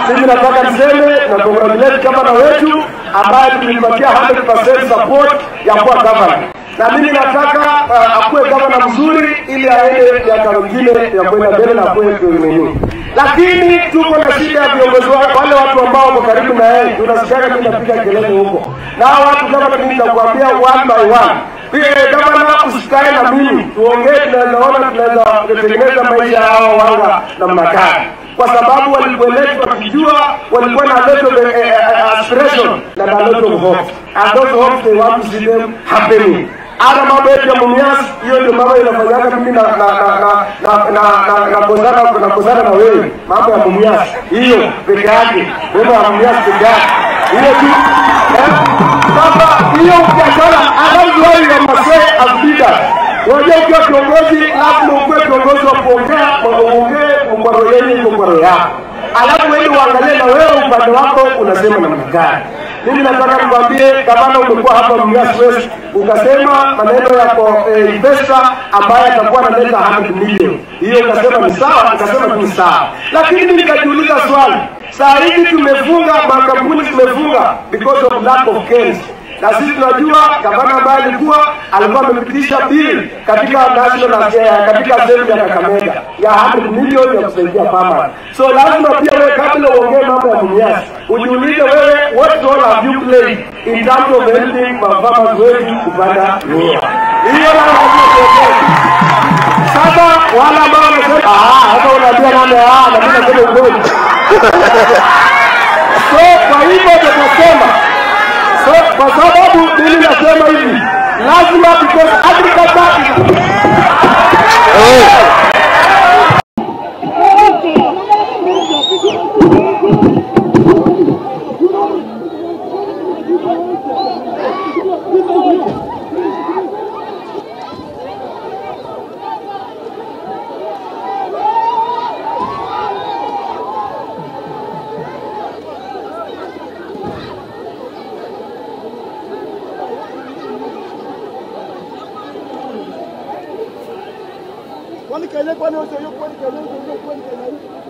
mimi nataka niseme na congratulate gavana wetu ambaye tulimpatia 100% support ya kuwa gavana na mimi nataka uh, akuwe gavana mzuri ili aende miaka mingine ya kwenda mbele na akuwe nini. Lakini tuko na shida ya viongozi wa- wale watu ambao wako karibu na yeye, tunasikiaga mimi napiga kelele huko, na hao watu kama mimi nitakwambia one by one pia gavana, usikae na mimi tuongee, tunaweza ona tunaweza kutengeneza maisha ya hao wanga namna gani kwa sababu walikueletwa wakijua walikuwa na lot of eh, eh, aspiration na a lot of hope and those hopes they want to see them happening hata mambo yetu ya Mumias, hiyo ndio mambo inafanyaga mimi na na na na na na na kozana na kozana na wewe, mambo ya Mumias hiyo peke yake, mambo ya Mumias peke yake hiyo tu eh. Sasa hiyo biashara, that's why you must say as leaders Unajua ukiwa kiongozi lazima ukuwe kiongozi wa kuongea, uongee kwa roho yenu, iko kwa roho yako, alafu wewe uangalie na wewe upande wako unasema namna gani. Mimi nataka nikwambie, gavana, umekuwa hapa Mumias West ukasema maneno yako eh, investor ambaye atakuwa analeta 100 million, hiyo ukasema ni sawa, ukasema tu ni sawa, lakini mimi nikajiuliza swali, saa hizi tumefunga makampuni, tumefunga because of lack of cash na sisi tunajua gavana ambaye alikuwa alikuwa amepitisha bill katika national eh, katika assembly ya Kakamega ya 100 milioni ya kusaidia farmers. So lazima pia wewe kabla uongee mambo ya Mumias ujiulize wewe what role have you played in terms of helping ma- farmers wetu kupanda miwa. Hiyo lazima tuongee. Sasa wale ambao wanasema ah, hata unaambia nani ah, na mimi nasema ukweli. So kwa hivyo tunasema So, kwa sababu mimi nasema hivi, lazima because agriculture Kwani Kenya kwani wewe sio kwani Kenya sio kwani Kenya